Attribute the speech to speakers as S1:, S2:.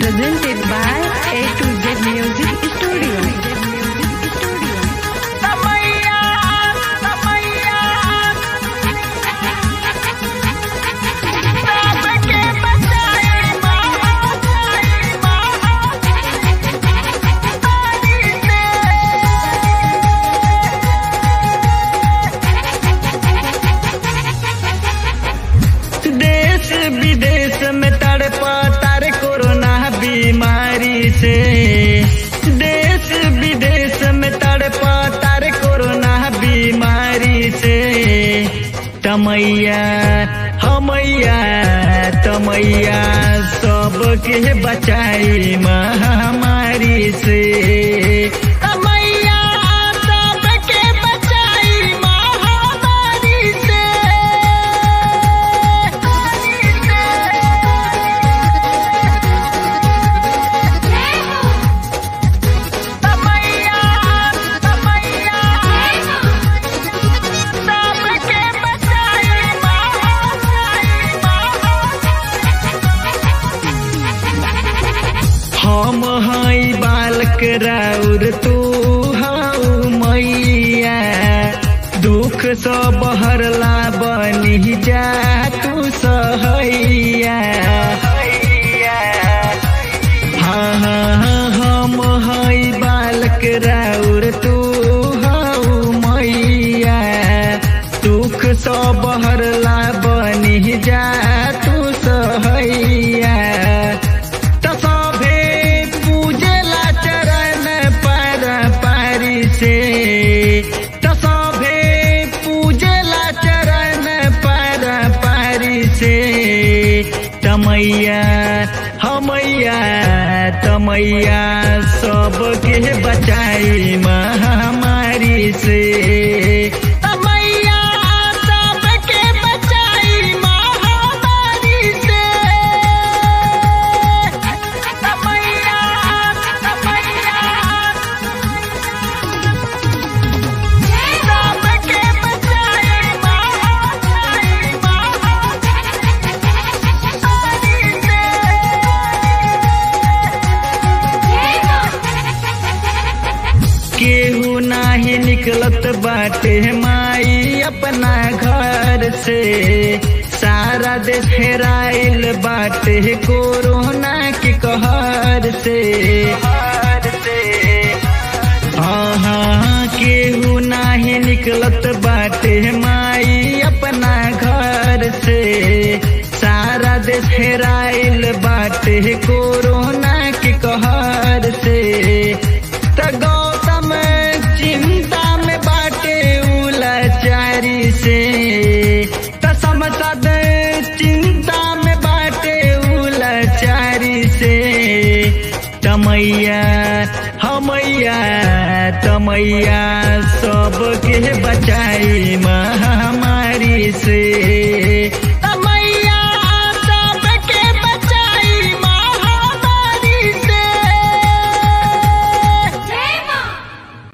S1: presented by A to Z Music Studio.
S2: देश विदेश में तड़पा तार कोरोना बीमारी से देश विदेश में तड़पा तार कोरोना बीमारी से तमैया हमैया तमैया सबके बचाई महामारी से तमैया सबके बचाई महामारी से हम हई बालक राउर तू हऊ मैया दुख स बहरला बनी जा तू सहैया हाँ हाँ हाँ, हम हई बालक राउर तू हऊ मैया दुख स बहरला बनी जा तू सहैया त सभे पूजेला चरण पर पारी से त सभे पूजेला चरण पर पारी से तमैया हमैया तमैया सबके बचाई महामारी से तमैया सबके बचाई महामारी से केहू नाही निकलत बाटे माई अपना घर से सारा देश हेराइल बाटे कोरोना के कहर से हाँ हाँ केहू नाही निकलत बाटे माई अपना घर से सारा देश हेराइल बाटे कोरोना के कहर से त गौतम चिंता में बाटे उलाचारी से त समसद चिंता में बाटे उलाचारी से तमैया हमैया तमैया सबके बचाई महामारी से